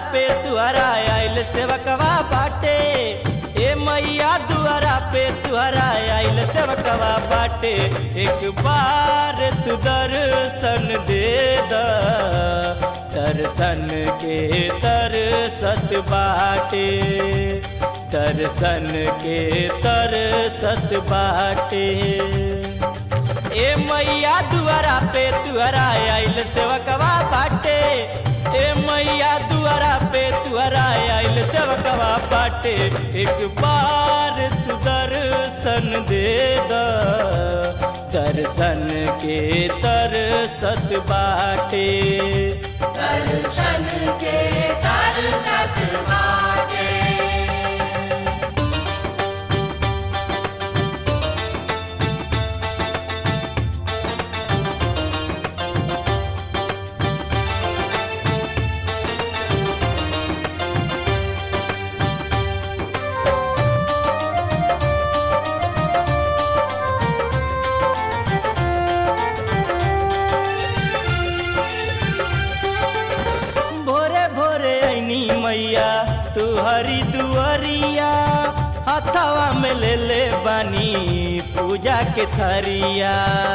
पे तुहरा आइल सेवकवा बाटे ए मैया दुआरा पे तुहरा आइल सेवकवा बाटे एक बार तू दर्शन दे द दर्शन के तरसत बाटे दर्शन के तरसत बाटे ए मैया दुआरा पे तुहरा आइल सेवकवा बाटे ए मैया दुआरा पे तुहरा आइल सेवकवा बाटे एक बार तू दर्शन दे द दर्शन के तरसत बाटे दर्शन के तरसत बाटे भोरे भोरे ऐनी मैया तू हरी दुआरिया हथवा में ले ले बानी पूजा के थरिया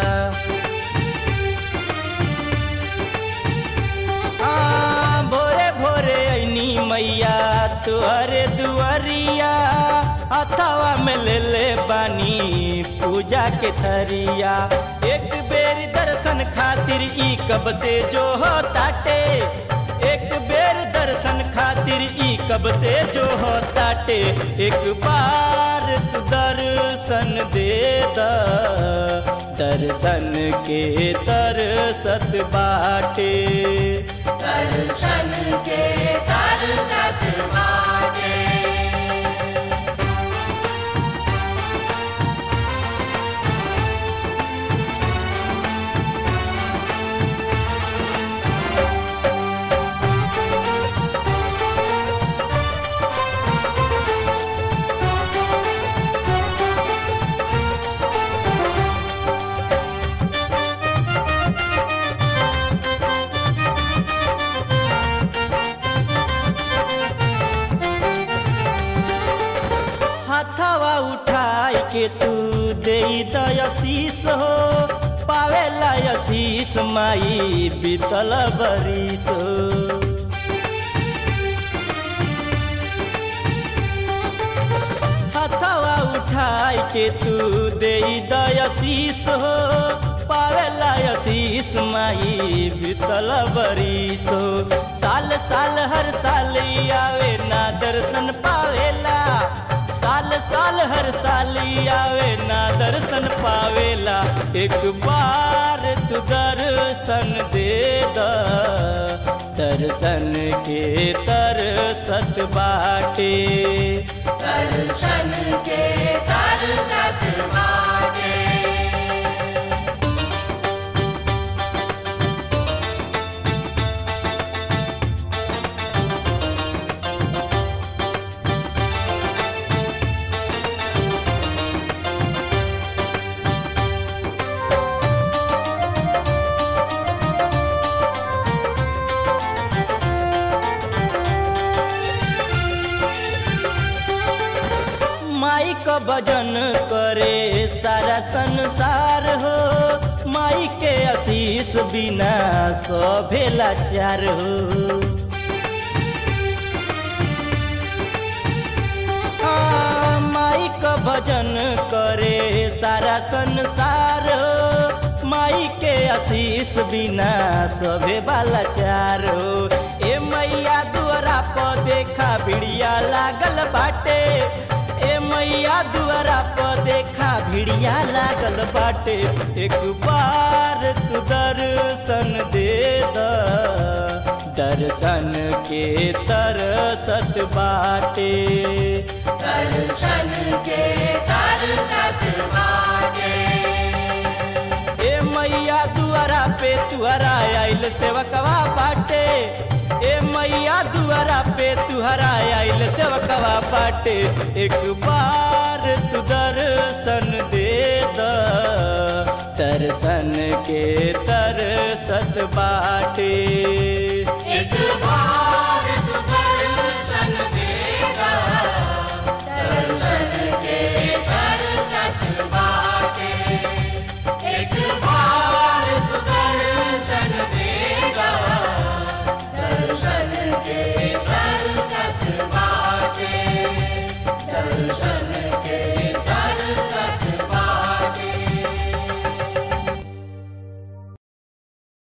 हाँ, भोरे भोरे ऐनी मैया तू हरे दुआरिया हथवा में ले ले बानी पूजा के थरिया एक बेर दर्शन खातिर ई कब से जो हो ताटे एक बेर दर्शन खातिर ई कब से जो हो ताटे एक बार तू दर्शन दे द दर्शन के तरसत बाटे दर्शन के तरसत बाटे हथवा उठाई के तू दे दयशीष हो पावेला यशीष माई बीतल बरिस हो हथवा उठाई के तू दे दयशीष हो पावेला यशीष माई बीतल बरिस हो साल साल हर साल ई आवे ना दर्शन पावेला साल साल हर साल ई आवे ना दर्शन पावेला एक बार तू दर्शन दे द दर्शन के तरसत बाटे दर्शन के तरसत बाटे माई का भजन करे सारा संसार हो माई के आशीष बिना सभेला चार हो हाँ, माई का भजन करे सारा संसार हो माई के आशीष बिना सभे वाला चार हो ए मैया दुआरा पर देखा बिड़िया लागल बाटे ए मैया दुआरा पर देखा भिड़िया लागल बाटे एक बार तू दर्शन दे द दर्शन के तरसत बाटे दर्शन के तरसत बाटे ए मैया दुआरा पे तुहरा आइल सेवकवा बाटे ए मैया दुआरा पे तुहरा आइल सेवकवा बाटे एक बार तू दर्शन दे द दर्शन के तरसत बाटे